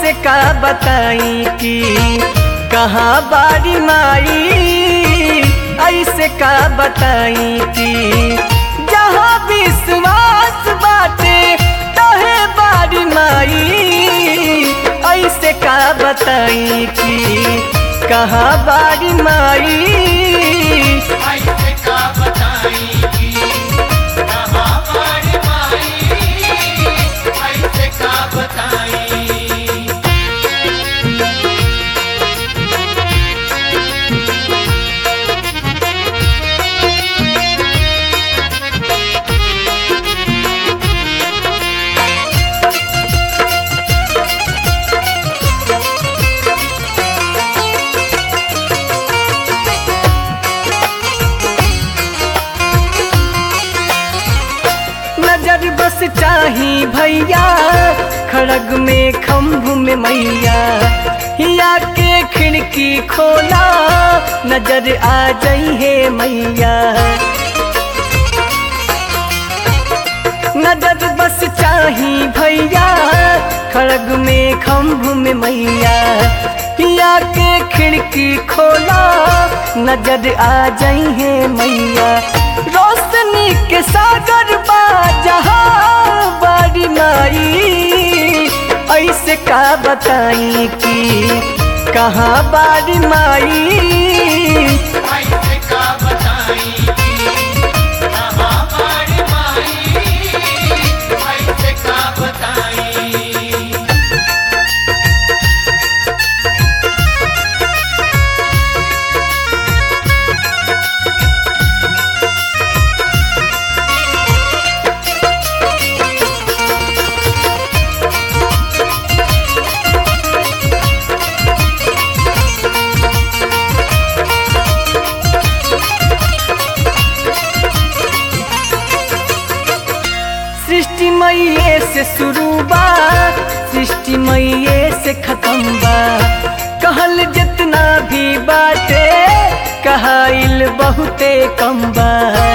ऐसे का बताई कि कहाँ बारी माई ऐसे का बताई कि जहाँ विश्वास बाटे तहे बारी माई ऐसे का बताई कि कहाँ बारी माई ऐसे का बताई कि कहाँ बारी माई ऐसे का बताई नजर बस चाही भैया खड़ग में खम्भ में मैया हिया के खिड़की खोला नजर आ जाई है मैया नजर बस चाही भैया खड़ग में खम्भ में मैया हिया के खिड़की खोला नजर आ जाई है मैया रोशनी के सागर बा जहाँ बारी माई ऐसे का बताई कि कहाँ बारी माई ऐसे का बताई कि कहाँ बारी माई ऐसे का बताई सृष्टि मैये से शुरू बा सृष्टि मैये से खत्म बा कहल जितना भी बाटे कहाइल बहुते कम बा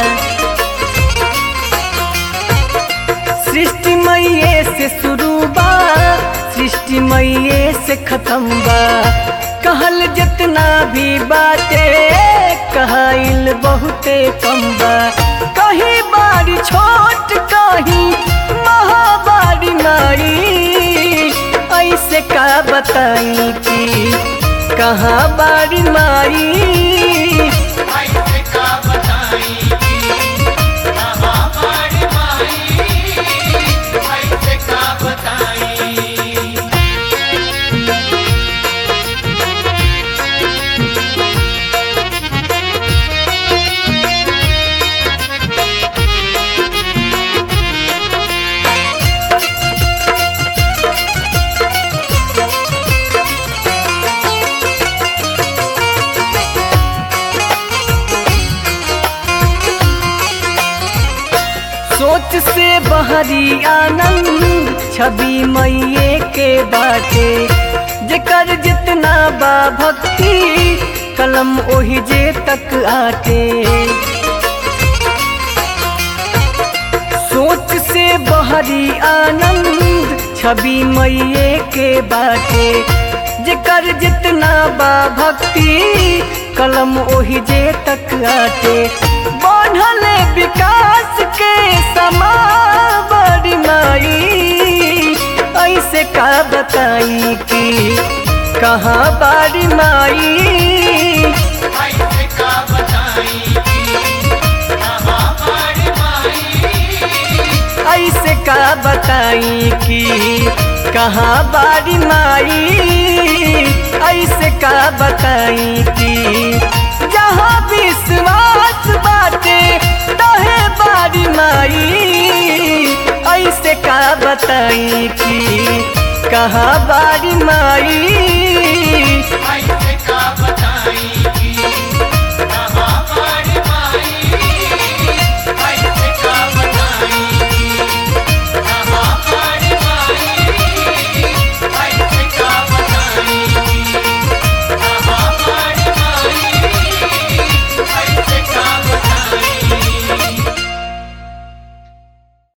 सृष्टि मैये से शुरू बा सृष्टि मैये से खत्म बा कहल जितना भी बाटे कहाइल बहुते कम बा कहीं बारी छोट कहीं महाबारी माई ऐसे का बताई कि कहाँ बारी माई ऐसे का बताई कि कहाँ बारी माई ऐसे का बताई सोच से बहरी आनंद छवि मैये के बाटे जेकर जितना बा भक्ति कलम ओही जे तक आटे सोच से बहरी आनंद छवि मैये के बाटे जेकर जितना बा भक्ति कलम ओही जे तक आटे बढ़ल विकास के समा बड़ी माई ऐसे का बताई कि कहाँ बारी माई ऐसे का बताई कि कहाँ बारी माई ऐसे का बताई कि कहाँ बारी माई ऐसे का बताई कि जहाँ विश्वास बाटे तहे बारी माई ऐसे का बताई कि कहाँ बारी माई ऐसे का बताई